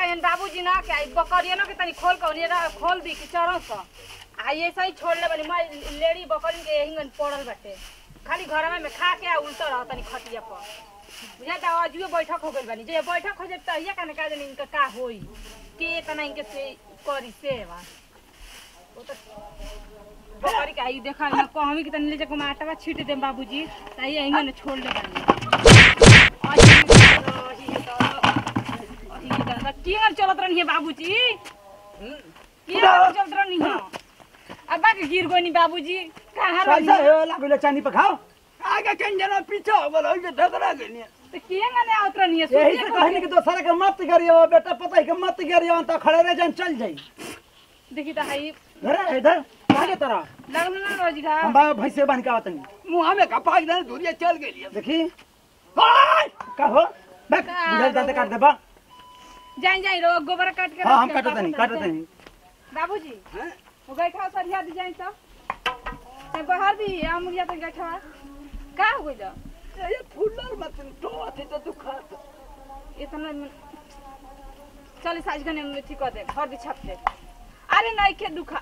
कहन बाबूजी ना के आई बकरिया ना के तनी खोल के ओनिया ना खोल दी कि चरस स आ ये सही छोड़ ले बनी मैं लेडी बकरी के हिंगन पड़ल बाटे खाली घर में खा के आ उल्टा रह तनी खटिया पर बुझा ता अजुए बैठक हो गइल बानी जे बैठक हो जाए त ये कने का जानी इनका का होई के तना इनके से करी सेवा वो तो बकरी के आई देखा ना कहमी कि तनी ले जाके माटवा छीट दे बाबूजी त ये हिंगन छोड़ ले बानी केहन चलत रहनी है बाबूजी केहन चलत रहनी है अब बाकी गिर गई बाबूजी कहाँ रहनी पैसा है हो लागले चानी पे खाओ आगे कहीं जना पीछे हो बोलो ये ढकरा गई तो केहन ने आवत रहनी है यही से कहनी कि दोसरा के मत करियो बेटा पता है कि मत करियो तो खड़े रह जान चल जाई देखी त है अरे इधर आगे तरह लगल ना रोजी घा हम बा भैंसे बन के आवतनी मुँह में कपाक देने दूरिया चल गई देखी हाय का हो बैठ का बुझल दाते काट देबा जाई जाई रो गोबर काट के हां हम रख के काटत नहीं बाबू काटत नहीं बाबूजी वो गैठा सरिया दी जाई तो ते बाहर दी अमुरिया तो गैठा का हो गइल ये फुल्लर मत तो अथी तो दुखा इतना चल साज गने में ठीक कर दे हर दी छाप दे अरे नहीं के दुखा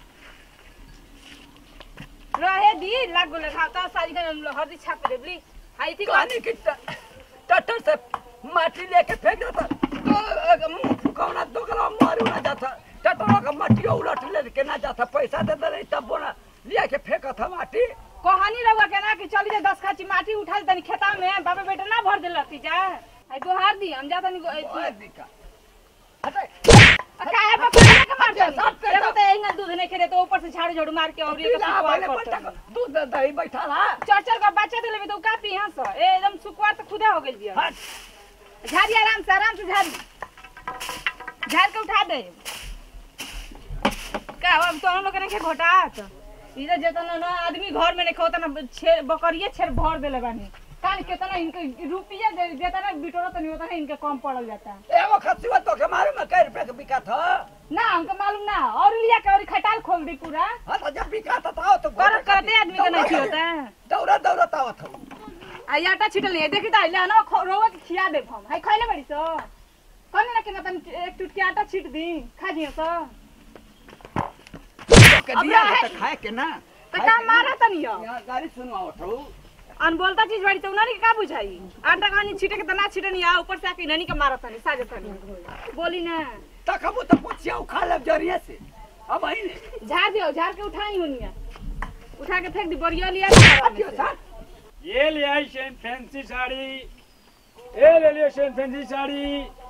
रहे दी लागो लगा ता साज गने में हर दी छाप दे बली हाई ठीक कहानी की टटर से माटी लेके फेंक देता तो मुंह फुकावना दोगला मारू ना जाता टटरों का माटी उलट लेके ना जाता पैसा दे दे नहीं तब बोना लिया के फेंका था माटी कहानी रहुआ के ना कि चली जा दस खाची माटी उठा दे तनी खेता में बाबा बेटा ना भर देला ती जा आई गोहार दी हम जाता नहीं ओए दिका हटे काहे पकड़ के मार दे साथ पे एगो तो एंगा दूध नहीं खेले तो ऊपर से झाड़ू झाड़ू मार के और ये पीला पहले पट्टा का दूध दे दही बैठा रहा चर चर का बच्चा देले भी तो का पी हां सो ए एकदम सुकुआर तो खुदा हो गेल बिया हट झाड़ी आराम से आराम से झाड़ी झाड़ के उठा दे का अब तो हम लोग के घोटात इधर जेतना ना आदमी घर में नहीं खाता ना छे बकरिए छेर भर देले बानी कान केतना इनके रुपया दे जेतना बिटोरा तो नहीं होता ना इनके कम पड़ल जाता एगो खसिया तो के मारे में कई रुपए के बिका था ना हमको मालूम ना और लिया के और खटाल खोल दी पूरा हाँ तो जब बिका था तो तो कर करते आदमी के नहीं होता दौड़ा दौड़ा तावा था आ आटा छिटल नहीं देखी त ले ना रोवा के खिया दे हम हाय खइले बड़ी सो कने ना के ना तन एक टुटकी आटा छिट दी खा दियो सो के अब दिया रहे। तो खाए के ना त का मारा तनी हो यहाँ गाड़ी सुनवाओ तो अनबोलता चीज बड़ी तो उनारी के का बुझाई आटा कहानी छिटे के त ना छिटे नहीं आ ऊपर से आके ननी के मारा तनी साजे तनी बोली ना तकबू तो पुछिया उखा ले जरिए से अब आई ने झाड़ दियो झाड़ के उठाई होनिया उठा के फेंक दी बरिया लिया अतियो सर ये ले आई शेन फैंसी साड़ी ये ले लियो शेन फैंसी साड़ी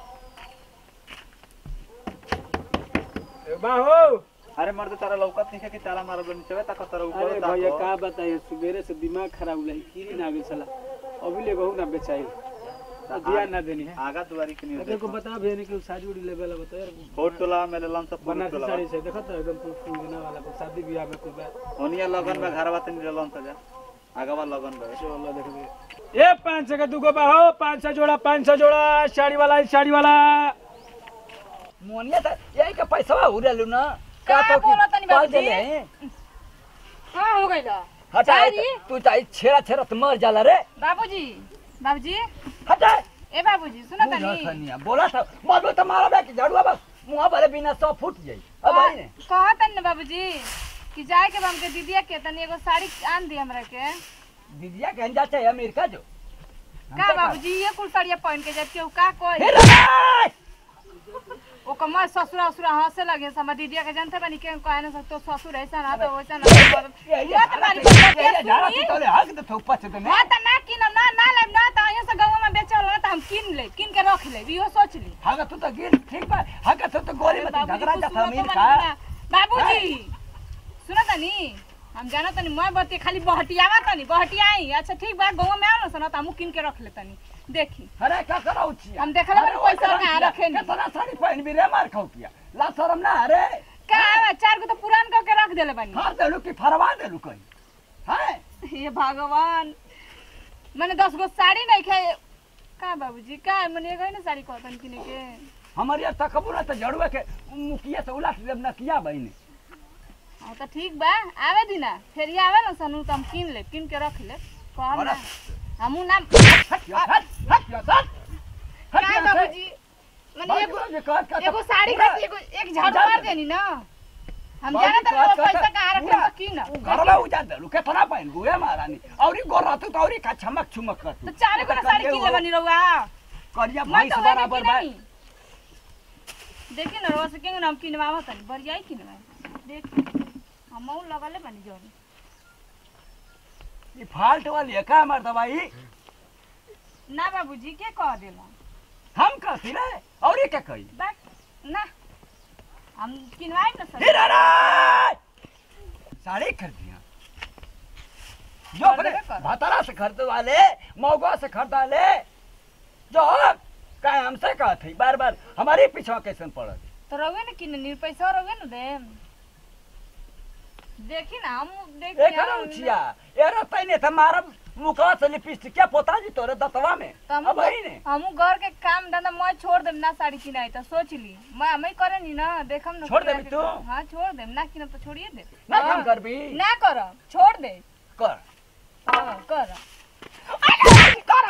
ए, बाहो अरे मर्द तारा लौकत नहीं है कि ताला मारल बनी चवे तक तारा ऊपर अरे भैया का बताइए सुबेरे से दिमाग खराब हो कीरी ना गई साला अभी ले गहू ना बेचाई ध्यान ना देनी है आगा दुआरी के अगर नहीं को बता भेने कि साड़ी उड़ी लेवे ला बता यार फोट टोला में लेलन सब फोट बनारसी टोला साड़ी से देखा तो एकदम फुल फुल बना वाला को शादी ब्याह में कोई बात ओनिया लगन में घर बात नहीं लेलन त जा आगावा लगन में चलो देखबे ये पाँच सौ का दूगो बाहो पाँच सौ जोड़ा पाँच सौ जोड़ा साड़ी वाला साड़ी वाला मोनिया तो यही का पैसा उड़ेलू ना का तो कि बोला तनी पाल बाबूजी? देले हैं? हां हो गइल हटा साड़ी? तू चाहे छेड़ा छेड़ा तो मर जाला रे बाबूजी बाबूजी हटा ए बाबूजी सुनो बुझा तनी थनिया बोला था बोलो तो मारा बे कि झाड़ुआ बस मुंह भरे बिना सौ फूट जाई अब आई ने कहत न बाबूजी कि जाए के बा हमके दीदिया के तनी एगो साड़ी आन दी हमरा के दीदिया कहन जाते है अमेरिका जो का बाबूजी ये कुल साड़िया पहन के जब केहू का कोई फिर रे! ओ कमर ससुरा ससुरा हंसे लगे समझ दीदिया के जानते बानी के कहने से तो ससुर ऐसा ना तो वैसा ना यही हुआ तो झाड़ा मारी तू- बच्चा यही झाड़ा सुनी। तू तोले हक दे थो पछ दे हां त ना किन ना ना लेब ना त अइयो से गांव में बेचे वाला त हम किन ले किन के रख ले इहो सोच ली हगा तू तो गिर ठीक बा हगा तू तो गोली में बाबूजी झगड़ा कुछ जाता सुनो तो अमेरिका मनी ना। बाबूजी सुनो तनी हम जाना तनी मैं बत्ती खाली बहटियावा तनी बहटियाई अच्छा ठीक बा गांव में आओ ना त हम किन के रख ले तनी देखी अरे का कराऊ छी हम देखले बानी पैसा कहाँ रखे नी। कितना साड़ी पहन भी रे मार खाऊ किया ला शरम ना अरे का चार गो तो पुरान क के रख देले बानी हां देलू कि फरवा देलू कहीं हैं हे भगवान मैंने दस गो साड़ी नहीं खाए का बाबूजी का मैंने एगो ही ना साड़ी कहतन किने के हमारे यहाँ तकबू ना तो जड़ुआ के मुखिया से उलाट देब ना किया बहने हाँ तो ठीक बा आवे दी ना फिर ये आवे ना सनू तो हम किन ले किन के रख ले कहम ना हमू ना हट या हट हट या हट का बाबूजी मैंने एगो बाबूजी कहत कहत एगो साड़ी पूरा- खाती एगो एक झाड़ू मार देनी ना हम बाबूजी जाना कहत था कहत पैसा कहाँ रखे पूरा- तो की ना उ घरवा उजाड़ देलु केतना पाइन गुए महारानी औरी गोर रहतु त औरी का छमक छुमक कर तो चारे को साड़ी किन ले बनी रहुआ करिया मैं भैंस तो बराबर बा नहीं देखिए ना रोज के नाम किनवावा तनी बढ़िया ही किनवा देख हम लगले बनी जोन ई फाल्ट वाली है का हमार दवाई ना बाबूजी के कह देला हम कहती रे औरी के कही बस ना हम किनवाए ना सर हिरा रे साड़ी खरीदिया जो अपने खरीदबे कर। भतरा से खरीदे वाले मौगा से खरीदा ले जो का हमसे कहत है बार बार हमारे पीछे कैसन पड़त तो रहुए ना किन नी पैसा रहुए ना दे देखी ना हम देखी एक उछिया ए रहतै ने त मारब मुखवा से लिपस्टिक क्या पोता जी तोरे दतवा में अब है ने हम घर के काम धंधा मैं छोड़ देम ना साड़ी किनाई तो सोच ली मैं हमें करे नी ना देखम ना छोड़ किना देबी के- तू? हाँ छोड़ देम ना किना तो छोड़िए दे ना हाँ। काम करबी ना कर छोड़ दे कर हाँ कर कर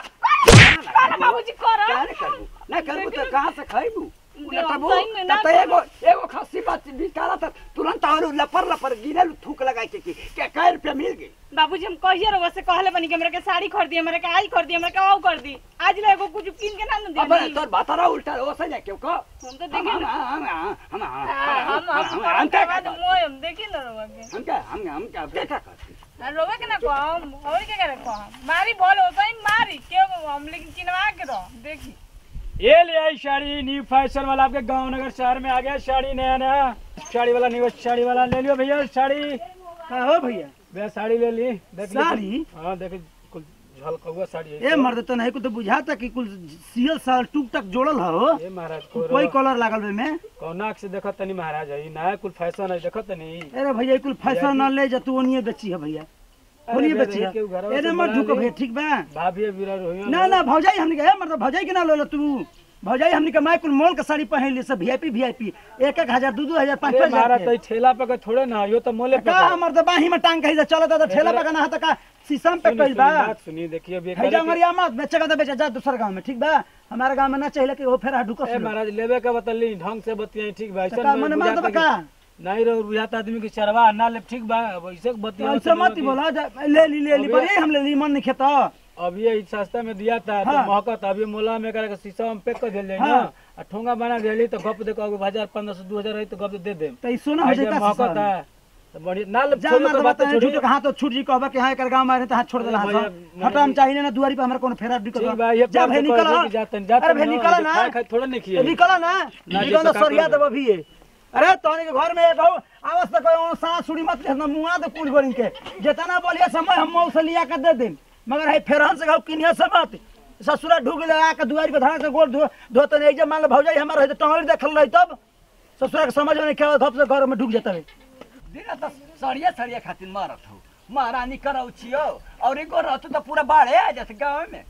कर बाबूजी कर क्या नहीं करबू ना करबू तो कहां से खइबू देव, तबू सही में ना तब तो एगो एगो खस्सी बात बिकाला त तुरंत और लपर लपर गिरल थूक लगा के की के कै रुपया मिल गई बाबूजी हम कहिए रहो से कहले बनी के हमरा के साड़ी खरीदी हमरा के आई खरीदी हमरा के आओ कर दी आज ले एगो कुछ किन के ना न अब दे तोर भातारा उल्टा हो से जाके को हम तो हम देखी हम ना हम हम हम हम हम हम हम क्या बाद करते? मोय हम देखी ना रहो के हम क्या हम हम क्या बेटा करते आ रोवे के ना कहम और के करे कहम मारी बोल हो सही मारी के हम लेकिन किनवा के रहो देखी ये ले आई साड़ी न्यू फैशन वाला आपके गांव नगर शहर में आ गया साड़ी नया नया साड़ी वाला न्यू साड़ी वाला ले लियो भैया साड़ी का हो भैया भैया साड़ी ले ली देख ली साड़ी? हाँ देख कुल झलका हुआ साड़ी है ए मर्द तो नहीं को तो बुझाता कि कुल सियल साल टूक टक जोड़ल हो ये महाराज कोई को कलर लागल बे में कौनाक से देखत तनी महाराज है नया कुल फैशन है देखत तनी अरे भैया कुल फैशन न ले जा तू ओनिए बेची है भैया अरे ओनिए भैया, बेची है केहू घरवा ए से मत बना ढुको ली। भैया ठीक बा भाभी विरार होइयो ना ना भौजाई हमने के मर्द भौजाई के ना ले लो तू भौजाई हमने के माय कुल मॉल के साड़ी पहन ली सब वीआईपी वीआईपी एक एक हजार दू दू हजार पाँच अरे पाँच महाराज हजार तो ठेला पे के थोड़े ना यो तो मोले पे का हमर तो बाही में टांग कही चलत तो ठेला पे ना तो का शीशम पे सुनी, कइल सुनी, बा बात सुनी देखिए अभी है करे जा के- मरिया मत बेचेगा तो बेचा जा दूसर गांव में ठीक बा हमारे गांव में ना चाहिए कि वो फेर ढुको ए महाराज लेवे के बतली ढंग से बतियाई ठीक बा का मन मार दबा का नहीं रो बुझाता आदमी के चरवा ना ले ठीक बा अब ऐसे बतिया ऐसे मत ही बोला जा ले ली ले ली अबे- बड़े हम ले ली मन नहीं खेता अब ये सस्ता में दिया था हाँ। तो महकत अभी मोला में करके शीशा में पैक कर दिल जाए हाँ। ना आ ठोंगा बना दिली तो गप देखो अगर हजार पंद्रह सौ दो हजार रही तो गप दे दे तो ई सोना हो जाए का महकत शीशा? है तो बढ़िया ना ले जा छोड़ो मार तो दबा बात तो छोड़ी झूठ कहा तो छूट जी कहबा कि हां कर गांव में रहते हाथ छोड़ देला अरे हां भैया, हटा हम चाहिए ना दुआरी पे हमरा कोनो फेरा ढुको ठीक बा ये जा भाई निकल जातन जातन अरे भाई निकल ना खाए खाए थोड़ा नहीं किए निकल ना ना, निकल जैसे ना का सरिया करोगे? देबो भी ये अरे तोनी के घर में एक हो आवाज तक कोई सांस सुड़ी मत लेना मुआ दे कुल गोरिन के जितना बोलिए समय हम मौस लिया के दे देम मगर है फेरहन से गाँव किनिया से मत ससुरा ढुक लगा के दुआरी पे धरा से गोल धो धो तो नहीं जब मान लो भौजाई हमार रहे तो टंगड़ी देखल रही तब ससुरा के समझ में नहीं क्या धप से घर में ढुक जाता है दिन त सड़िया सड़िया खातिर मारत हो महारानी करौ छियो और एगो रहतु त पूरा बाढ़े आ जात गाँव में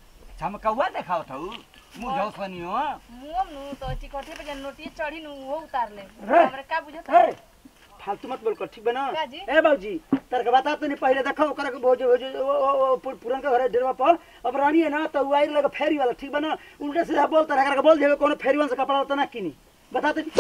छमकौआ देखावत हौ मुझौ सनियो मुंह नु तो चिकोठी पे जन नोटिए चढ़ी नु वो उतार ले रे। हमरा का बुझत ए, फालतू मत बोल कर ठीक बना का जी? ए बाबूजी तार के बता तो नहीं पहले देखो ओकरा के भोज भोज वो वो- वो पु- पुरन के घरे डेरवा पर अब रानी है ना तो वायर लगे फेरी वाला ठीक बना उल्टा सीधा बोल तार एकरा के बोल देबे कोनो फेरी वाला से कपड़ा तो ना किनी बता तो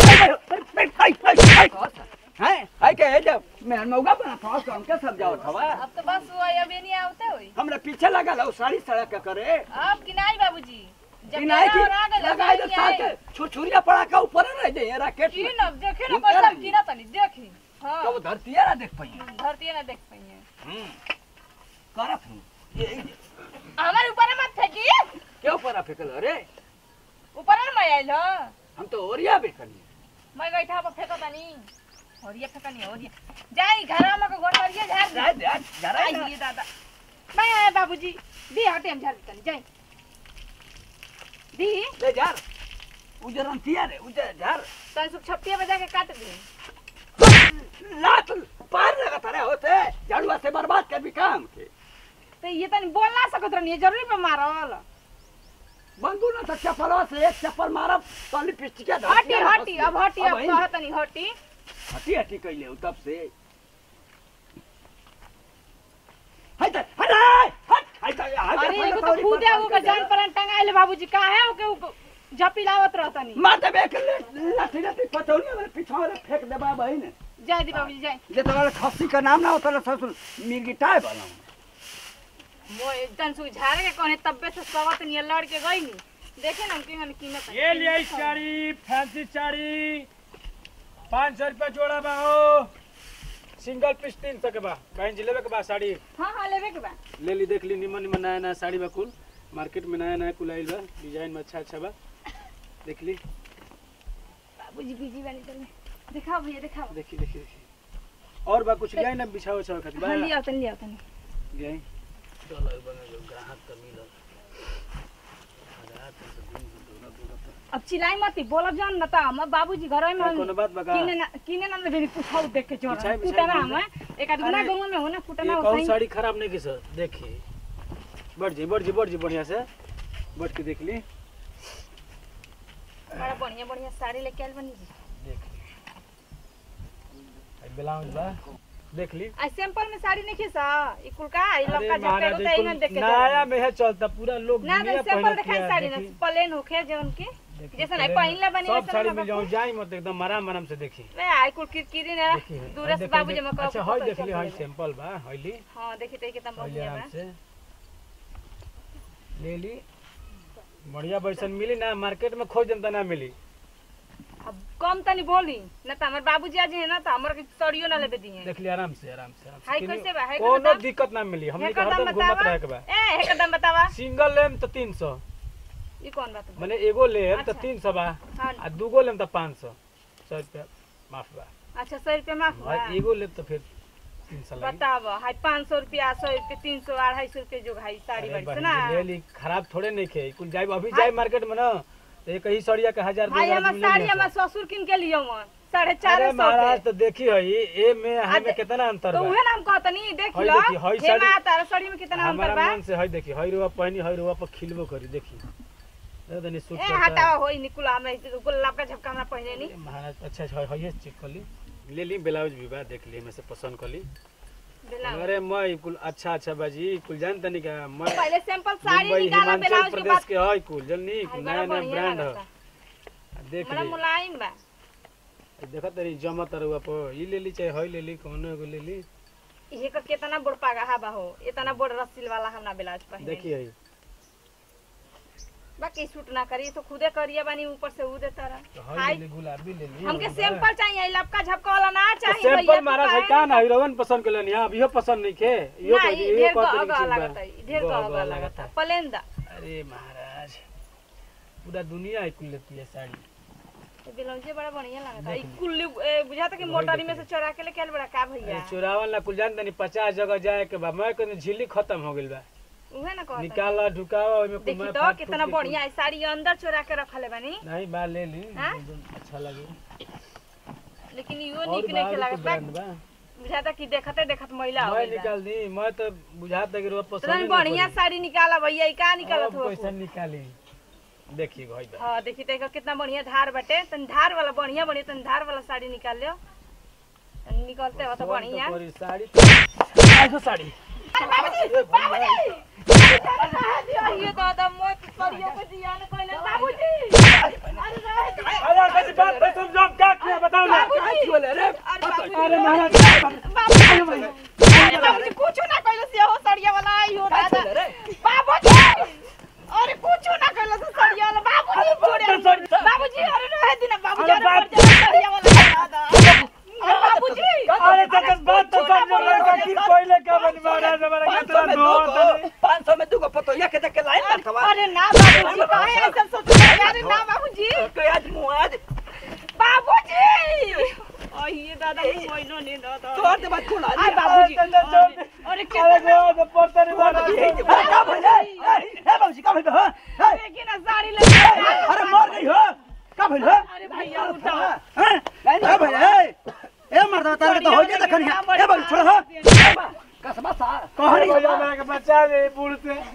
हैं है के जब मैं मौगा बना था तो हमके समझावत हवा अब तो बस वो अबे नहीं आवते होई हमरा पीछे लगा लो साड़ी सड़क के करे अब किनाई बाबूजी जब किनाई मेरा की और आ गए लगाई दो साथ लगाई छुरछुरिया पड़ा का ऊपर रह जाए रैकेट की में न देखे न ऊपर कैसा आई। किना तनी देखी हां तो धरती है ना देख पाइए धरती ना देख पाइए हम्म करत हूँ ये ये- हमारे ऊपर मत फेंकी क्यों परा फेंकल अरे ऊपर न मैं आइल हो हम तो ओरिया बेकनी मैं गईठा पर फेंको तनी ओरिया फेंकनी ओरिया जाई घर में को गोटरिया झाड़ दे जा जा जरा आई ये दादा मैं आया बाबूजी दी हटे हम झाड़ तनी जाई दी ले जार उजरन तिया रे उजर जार तन सुख छप्पिया बजा के काट दे लात पार लगा तारे होते झाड़ुआ से बर्बाद कर भी काम के तो ये तनी बोल ना सकत रहनी जरूरी पे मारल बंदू ना तो चप्पलवा से एक चप्पल मारब तो लिपस्टिक हटी हटी अब हटी अब कह तनी हटी हटी हटी कैले हो तब से हट हट हट हट हट अरे एगो तो खुदे वो का जान पर टंगाइल बाबूजी का है ओके जपी लावत रहतनी मार दे बे के लाठी लाठी पचौनी वाले पीछा वाले फेंक दे बा बहिन जय दी बाबूजी जय जे तोरा खस्सी का नाम ना होता ससुर मिर्गी टाय बना मोए तन सु झारे के कोने तब्बे से सवत नियर लड़ के गई नी देखे ना कि हम कीमत है। ये लिया साड़ी फैंसी साड़ी पाँच सौ रुपया जोड़ा बा हो सिंगल पीस तीन सौ के बा बहन जी लेवे के बा साड़ी हाँ हाँ लेवे के बा ले ली देख ली निमन निमन नया नया साड़ी बा कुल मार्केट में नया नया कुल आइल बा डिजाइन में अच्छा अच्छा बा देख ली बाबूजी बिजी बनी चल दिखाओ भैया दिखाओ देखी देखी देखी और बा कुछ लिया ना बिछाओ उछाओ खातिर बा हाँ लिया तन लिया तन लियाई चलो बने जो ग्राहक का मिलल अब चिल्लाई मत बोलब जान न त हम बाबूजी घर में हम कोनो बात बा का किने ना किने ना लेबे पुछाउ देख के चोर बिछाई- बिछाई फुटना बोल हम एक आध गुना अरे, गांव में हो ना फुटना एक हो और सही साड़ी खराब नहीं की सर देखी बढ़ जी बढ़ जी बढ़ जी बढ़िया से बढ़ के देख ली बड़ा बढ़िया बढ़िया साड़ी लेके आइल बनी जी देख ली आई ब्लाउज बा देख ली आ सैंपल में साड़ी नहीं खीसा ई कुल का ई अरे लपका झपका महाराज, होता ये है देख के कुल नया चोर। में है चलता पूरा लोग ना दुनिया तो सैंपल पहनत दिखाई किया, साड़ी ना देखी। प्लेन होखे जवन की देखी, जैसे नहीं प्लेन पहिनले बनी सब वैसे साड़ी ना मिल बाबू। जाऊं जाई मत एकदम आराम आराम से देखी वे आई कुल किरकिरी ने देखी है। दूर से देख- बाबूजी देख- में कहो अच्छा हई देख ली हई सैंपल बा हई ली हां देखी ते कितना हई ली बढ़िया आराम बा से ले ली बढ़िया बैसन मिली ना मार्केट में खोज जनता ना मिली अब कम तनी बोली ना त हमर बाबूजी आज है ना त हमर के सड़ियो ना लेबे दिए देख ली आराम से आराम से आराम से हाय किन्हीं- कैसे बा? हाय का कोनो बताओ? दिक्कत ना मिली हमनी के हेकर दाम हरदम घूमत बतावा रहे के बा ए हेकर दाम बतावा सिंगल लेम तो तीन सौ ई कौन बात बा माने एगो लेम तो अच्छा। तीन सौ बा हाँ आ दूगो लेम तो पाँच सौ सौ रुपया माफ बा अच्छा सौ रुपया माफ बा और एगो लेम तो फिर तीन सौ लगी बताव हाय पाँच सौ रुपया सौ रुपया तीन सौ अढ़ाई सौ रुपया जो भाई साड़ी अरे बड़ी से बहन ना जी, ले ली खराब थोड़े नहीं खे कुल जाए अभी हाय। जाए मार्केट में ना तो एक ही सड़िया के हजार दो भाई हजार हमार आदमी ले साड़ी लिया हमार सब। ससुर किन के लियो मन साढ़े चार अरे सौ महाराज के तो देखी हई ए में हई में दे- कितना अंतर तो बा उहे नाम कहतनी देख हई लो देखी, हई हे साड़ी- माँ तारा साड़ी में कितना अंतर हमारा बा मन से हई देखी हई रुआ पहनी हई रुआ पर खिलबो करी देखी देखो तनी सूट ए करता हटावा होई निकुला हमरा गुलाब का झपका हमरा पहने नी अरे महाराज अच्छा अच्छा हई चेक कर ली ले ली ब्लाउज भी बा देख ली में से पसंद कर ली ब्लाउज अरे मैं कुल अच्छा अच्छा बाजी कुल जान तनी का मैं पहले सैंपल साड़ी मुंबई निकाला हिमाचल ब्लाउज के प्रदेश बाद के हई कुल जल्दी हाय, कुल बड़ा नया नया बढ़िया ब्रांड लागता। है देख बड़ा ली मुलायम बा देखा तेरी जमा तरुआ पर ई ले ली चाहे हई ले ली कौनो एगो ले ली ये का कितना बड़ पागा बा हो इतना बड़ रस्सी वाला हमरा ब्लाउज पहने देखी हई बाकी सूट ना करी तो खुदे करिए बानी ऊपर से ऊ देता रहा तो हई हाय। ले ली गुलाबी ले ली हमके हई बा। सैंपल चाहिए लपका झपका वाला ना तो चाहिए भैया, सैंपल तो महाराज है काहे का ना हीरोइन पसंद कर लेनी हां इहो पसंद नहीं के इहो ना, कर ई इहो ढेर कर गह देनी गह चीज बा। लागता ई ढेर गह गह गह गह लागता। लागता पलेंदा अरे महाराज पूरा दुनिया ही कुल लेती है साड़ी ब्लाउजे बड़ा बढ़िया लागता ई देख ली। कुल्ली ए, बुझाता कि वही मोटरी देख में से ली। चोरा के लेके आइल बड़ा का अरे भैया चुरावन ला कुल जान तनी पचास जगह जाए के बा मैं कहनी झिल्ली खत्म हो गइल बा उहे ना कहता निकाला ढुकावा ओइमे कुल देखी मैं तो फाट कितना फूट के बढ़िया है साड़ी अंदर चोरा के रखले बानी कुल- नहीं बा ले ली हाँ? एकदम अच्छा लगे लेकिन इहो और निक नहीं बाहर लागत कुछ बा ब्रांड बा बुझाता कि देखते देखत महिला हो मैं गइल बा। निकाल दी मैं तो बुझाता कि रोज पसंद तनी नहीं बढ़िया पड़ी। साड़ी निकाला भैया ई का निकालत अब हो कैसे निकाली देखी भाई बा हाँ देखी तो कितना बढ़िया धार बटे तन धार वाला बढ़िया बढ़िया तन धार वाला साड़ी निकाल लियो तनी निकलते हो तो पसंद बढ़िया करी साड़ी आइसो साड़ी ये तो तो मोय करियो पे दिया न कहले बाबूजी अरे रे अरे कैसी बात है तुम जब क्या किया बताओ ना बाबूजी बोले रे अरे बाबूजी अरे महाराज बाबूजी अरे बाबूजी कुछ ना कहले से हो सड़िया वाला आई हो दादा बाबूजी अरे कुछ ना कहले से सड़िया वाला बाबूजी छोड़े बाबूजी अरे रहे दिन बाबूजी अरे अरे बाप- पड़ जा सड़िया वाला दादा अरे बाबूजी अरे तक बात तो समझो लड़का की पहले का बनी महाराज हमारा पाँच कितना सौ में नो दो पाँच सौ में दो पतोया के देख के लाइन लगता अरे ना बाबूजी काहे ऐसा सोच रहे हैं? अरे ना बाबूजी तो आज मुँह आज बाबूजी अरे दादा मोइनो ने दादा तो आज बात खोला आई बाबूजी अरे अरे कितना वो तो पड़ता नहीं मारा का भइल है ए बाबूजी का भइल हो ए, देखी ना साड़ी ले अरे मर गई हो का भइल हो अरे भैया उठाओ हैं का भइल है ए मर्दा तारे तो हो गया देखनी ए बाबू छोड़ हो कसमा सा कहनी भैया मेरे के बच्चा दे बूढ़ से अरे भैया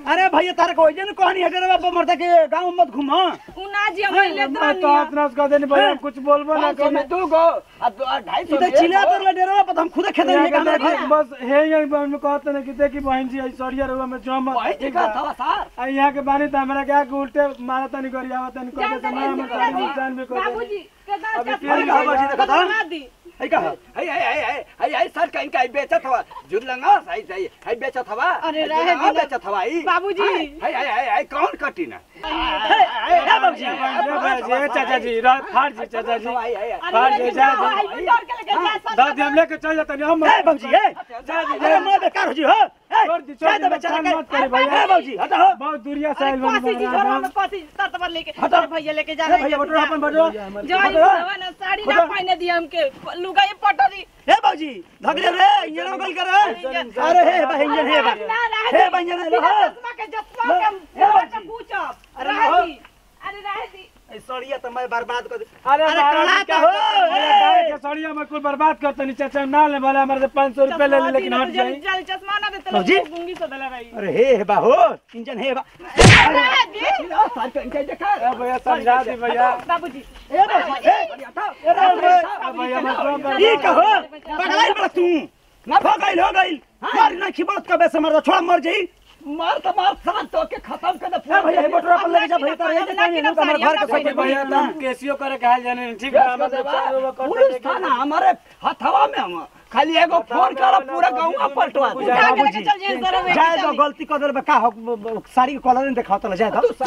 भैया तारे को जन कहानी है रे बाप मरता के गांव मत घूम उना जी हम ले मैं तो हाथ नाच कर देनी भैया हम कुछ बोलबो ना पाँच सौ में करे दू गो आ दो- आ ढाई सौ ई में तो एक चिल्ला गो। तर ले डेरा पर हम खुद खेत यहाँ में के हमरा देखी, घर बस हे यही बहन में कहते ना कि देखी बहन जी ऐश्वर्या रहुआ में जम वही दिखा था सर आ यहाँ के बानी तो हमरा क्या के उल्टे मारा तनी करी आवत तनी कर देते ना हम कर नुकसान भी कर देते बाबूजी के अभी दांत फिर कहाँ बाजी देखा था? बना दी है का है है है है है है सर कहीं का बेचत हवा जुड़लंगा सही सही है बेचत हवा अरे है रहे जुड़लंगा दिला। बेचत हवा ई बाबूजी। है है है है कौन कटी ना ए बाबूजी ये चाचा जी रा- फाड़ जी चाचा जी है है है फाड़ जी जा आई भी डर के लेके जा सब दादी हम लेके चल जाते नहीं हम ए बाबूजी ए अरे मैं बेकार हो जी हो ए छोड़ दी, छोड़ जा दी, तो मत बेचारा काम मत करी कर भैया। ए बाबूजी हटा हो बहुत दूरिया से अरे आइल बनी पासी जी बड़ा झोला में पासी ततबर लेके हटो। अरे भैया लेके जा ए भैया बटो अपन बटो जो आई बुढ़वा ना साड़ी ना पहने दिया हमके लुगा ये पटरी ए बाबूजी धगले रे इंजन गल कर अरे हे बा इंजन हे बा ना रह हे बा इंजन हे बा चश्मा के चश्मा के हे बाबूजी। पूछब अरे रह ना। दी अरे रह दी ए सड़िया तो मैं बर्बाद कर दे अरे अरे महाराज कला जी, तो क्या- हो, अरे ए। गाय के सड़िया में कुल बर्बाद करते नहीं चाचा ना ले वाला हमारे से पाँच सौ रुपए ले ली लेकिन हट जाए जल चश्मा ना देते बाबूजी। लोग गुंगी से दला रही अरे हे हे बा हो इंजन हे बा रह दी सर कहीं का देखा ए भैया समझा दी भैया बाबूजी ए बाबूजी ए अरे ए भैया मैं काम कर ई कहो पगलाई बड़ा तू ना हो गइल हो गइल मार ना खिबत कबे से मर छोड़ा मर जाई मार तो मार साथ तो के खत्म कर दे ए भैया हे बटोरा पर लेके जा भैया तारे ये कहानी लोग हमारे घर के सब भैया तो हम केसियो करे कहा जाने ठीक है हम तो चार रुपए करते पुलिस लेकिन- थाना हमारे हथवा में हम खाली एगो फोन करो पूरा गांव पलटवा दे उठा के लेके चल जाइए जरा जाए तो गलती कर देले बा का हो ब- ब- साड़ी के कलर नहीं दिखाओ तो जाए तो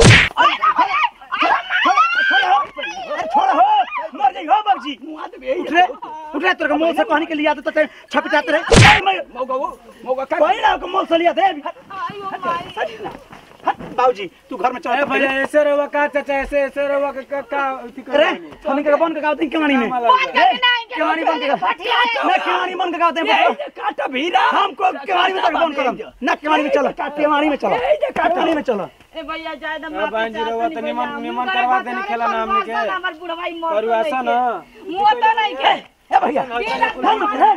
अरे छोड़ हो मर जाई हो बाबूजी मुआ दे उठ रे उठ रे तेरे को मोल से कहने के लिए आते तो छपटाते रहे ए, मैं- मोगा वो मोगा का कोई ना को मोल से लिया दे आयो माई बाबूजी तू घर में ए चल भैया ऐसे रहुआ का चाचा ऐसे ऐसे रहुआ का का- का अथी कर अरे रहे हैं? हम के बन के गाते हैं केवानी में केवानी बन के ना केवानी बन के गाते हैं ए काटा भीरा हमको केवानी में तक बंद करम ना केवानी में चलो केवानी में चलो केवानी में चलो ए भैया जाए दम ए बहन जी रहुआ तो निमन निमन करवा देनी खेला ना हमने के हमर बुढ़वाई मर करू ऐसा ना मुंह तो नहीं के ए भैया हम है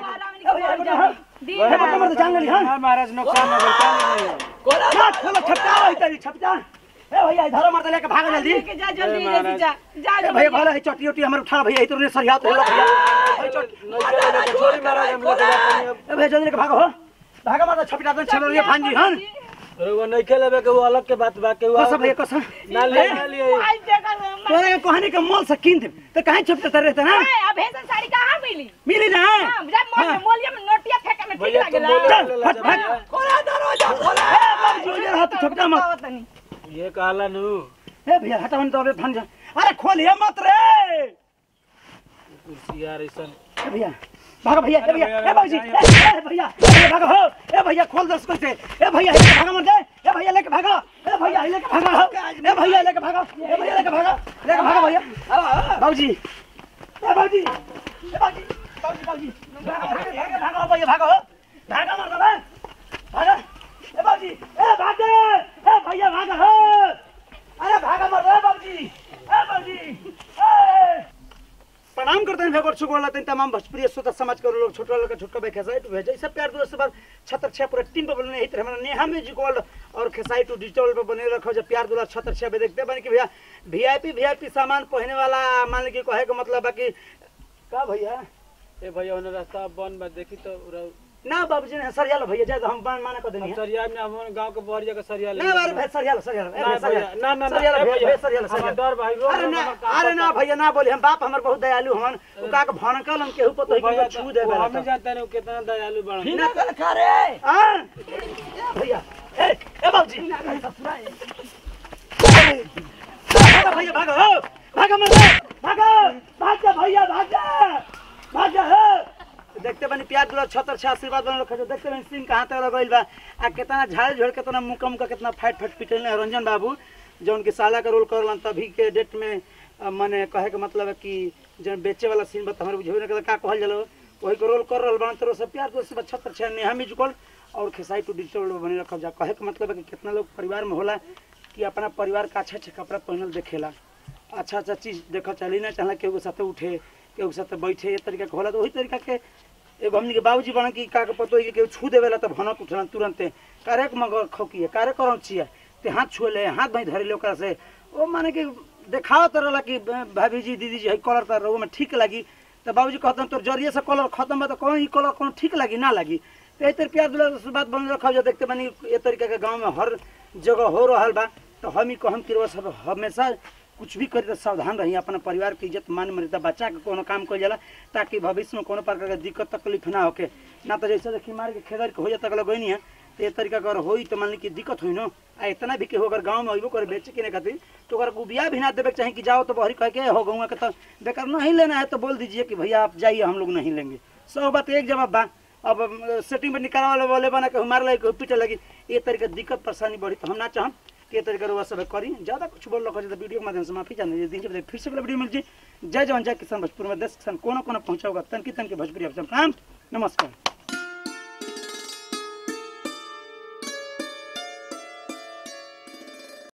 ए बता मर जान ले हां हाँ, महाराज नुकसान हो गया क्या नहीं है? ना खोलो छपटा है तेरी छपटा ए भैया इधर मार लेके भाग जल्दी लेके जा जल्दी ले जा जा ए भैया भला है चटी उटी हमर उठा भैया इधर ने सरिया तो लो भैया ए चट- छोड़ी महाराज हम लोग जाते हैं। ए भैया जल्दी लेके भागो हो भागा मार छपटा तो चलो ये फांजी हन रहुआ नहीं खेलेबे के वो अलग के बात बा के वो कसम भैया कसम ना ले ना लिए आई देखा तोरे के कहानी के मोल से कीन दे तो काहे छपटा रहते ना अब ऐसा साड़ी कहां मिली मिली ना हां जब मोल मोलिया में नोटिया फेंके में ठीक भैया तुम लागेला बोलो चल, हट, हट। खोला दरवाजा खोला ए बाबूजी उधर हाथ छपटा मत ये कहला नु ए भैया हटावन तो अबे फान जा अरे खोलिए मत रे कुर्सी यार ऐसा ए भैया भागो भैया ए भैया भैया, ए बाबूजी भैया, ए भैया ए भैया भागो हो ए भैया खोल दस कोई से ए भैया लेके भागो मत दे ए भैया लेके भागो ए भैया लेके भागो हो ए भैया लेके भागो ए भैया लेके भागो लेके भागो भैया बाबूजी ए बाबूजी ए बाबूजी बाबूजी बाबूजी भागो भागो भैया भागो हो भागो मत बे भागो ए बाबूजी ए भागो ए भैया भागो हो अरे भागो मत रे बाबूजी ए बाबूजी ए प्रणाम करते हैं भगवान शुक्र अल्लाह तेन तमाम भोजपुरी श्रोता समाज के लोग छोटा लोग छोटा भाई खेसाई टू भेजा सब प्यार दोस्त बार छतर छः पूरा टीम पर बने हित हमारा नेहा म्यूजिक वर्ल्ड और खेसाई टू डिजिटल पर बने रखो जब प्यार दुलार छतर छः देखते बने कि भैया वीआईपी वीआईपी सामान पहने वाला मान लीजिए कहे का मतलब है कि का भैया ए भैया उन्हें रास्ता बंद बा देखी तो रह- ना बाबूजी ने सरिया लो भैया जाए तो हम बान माना कर देंगे अब सरिया में हम गांव के बहरिया के सरिया ले ना बारे भाई सरिया लो सरिया लो ए, ना भाई, सरिया भैया, ना, ना, ना, सरिया लो ए भैया, भैया, भैया, सरिया लो सरिया हमार लो। डर भाई रो अरे रो ना हमर काम अरे ना पता। भैया ना बोले हम बाप हमर बहुत दयालु हन उ का के भनकल हम केहू पर तो भैया ही छू दे वो हम ही जानते नहीं वो कितना दयालु बड़ा बिना कर करे हाँ? भैया ए ए बाबूजी भागो भैया भागो हो भागो मत भागो भाग जा भैया भाग जा भाग जा हो देखते बनी प्यार दुला छतर छह आशीर्वाद बन रखा देखते बनी सीन कहाँ तक लगल बा आ कितना झाड़ झोड़ कितना मुका मुका कितना फाइट फाइट पिटल रंजन बाबू जौन के साला का रोल करलन तभी के डेट में अ, मने कहे के मतलब है कि जौन बेचे वाला सीन बता हमारे बुझेबे ना का कहल जलो वही को रोल कर रहल बन तो सब प्यार दोस्त बा छतर छह नेहा भी जुकल और खेसाई टू डिजिटल बने रखल जा कहे के मतलब है कि कितना लोग परिवार में होला कि अपना परिवार का अच्छा अच्छा कपड़ा पहनल देखेला अच्छा अच्छा चीज देख चली ना चाहला केहू के साथे उठे केहू के साथे बैठे ये तरीका के होला तो वही तरीका के एगो हमनी के बाबूजी बन की का के पतो है कि केहू छू देवेला तो भनक उठलन तुरंते कारे के मगर खौकी है कारे करौ छिए ते हाथ छुए ले हाथ भाई धरे ले ओकरा से ओ माने कि देखाओ तो रहला कि भाभी जी दीदी जी है कलर तर में ठीक लगी तो बाबूजी कहते तोर जरिए से कलर खत्म बा तो कौन ई कलर कौन ठीक लगी ना लगी तो एतर प्यार दुलार से बात बन रखा देखते बनी ए तरीके के गांव में हर जगह हो रहल बा तो हम ही कहम कि रउआ सब हमेशा कुछ भी करी तो सावधान रही अपना परिवार के इज्जत मान मर्यादा बचा के कोनो काम कइल जाला ताकि भविष्य में कोनो प्रकार के दिक्कत तकलीफ ना होके ना तो जैसे देखी मार के खेदर के हो जाता अगला गई है तो ये तरीका अगर होई तो मान ली कि दिक्कत हुई ना आ इतना भी केहू अगर गाँव में अइबो करे बेचे के खातिर तो अगर गुबिया भी ना देवे के चाहे कि जाओ तो बहरी कह के हो गौवा के तो बेकार नहीं लेना है तो बोल दीजिए कि भैया आप जाइए हम लोग नहीं लेंगे सब बात एक जवाब बा अब सेटिंग में निकाल वाले वाले बना के मार लगे पीटे लगी ये तरीके दिक्कत परेशानी बढ़ी तो हम ना चाहम के तरीके रुआ सब करी ज्यादा कुछ बोल रखा तो वीडियो के माध्यम से माफी चाहते दिन के फिर से अगला वीडियो मिल जी जय जवान जय किसान भोजपुर में देश किसान कोना कोना पहुंचा होगा तनकी तनकी भोजपुरी आप सब काम नमस्कार